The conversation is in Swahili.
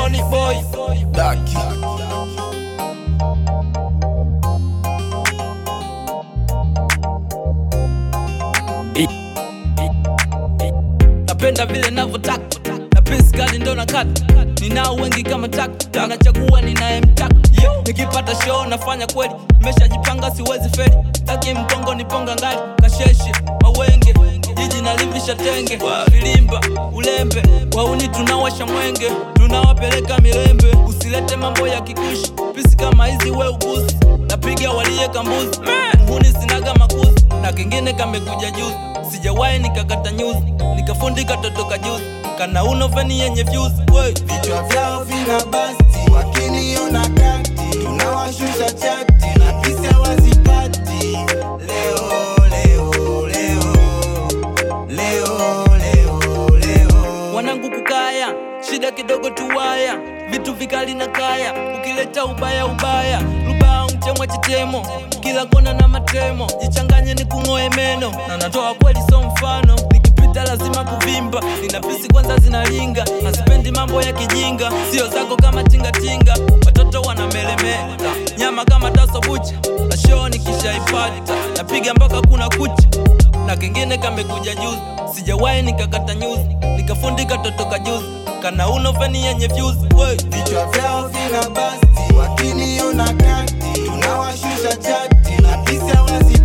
Sony boy Daki napenda vile navyotaka na pesi kali ndo nakata ninao wengi kama taka nachagua ninayemtaka nikipata show nafanya kweli meshajipanga siwezi feli taki mkongo niponga ngali kasheshe mawenge jiji nalivisha tenge filimba ulembe wauni tunawasha mwenge tunawapeleka milembe usilete mambo ya kikushi pisi kama hizi we ugusi napiga walie kambuzi nguni sinaga makuzi na kengine kamekuja juzi sijawahi nikakata nyuzi nikafundika totoka juzi kana uno feni yenye views we vichwa vyao vina basti, wakiniona kati tunawashusha chati na kisa wazipati. Leo leo leo leo leo leo wanangu kukaya shida kidogo tuwaya vitu vikali na kaya ukileta ubaya ubaya lubao mchemwa chitemo kila kona na matemo jichanganye ni kung'oe meno na natoa kweli so mfano nikipita lazima kuvimba nina pisi kwanza zinalinga nasipendi mambo ya kijinga sio zako kama tingatinga watoto wanamelemeta nyama kama taso bucha na shoo nikishaipata napiga mpaka kuna kucha na kengine kamekuja juzi sijawahi nikakata nyuzi nikafundika totoka juzi kana uno feni yenye views we vichwa vyao vina basti, wakiniona kati tunawashusha chati na kisa wazipati.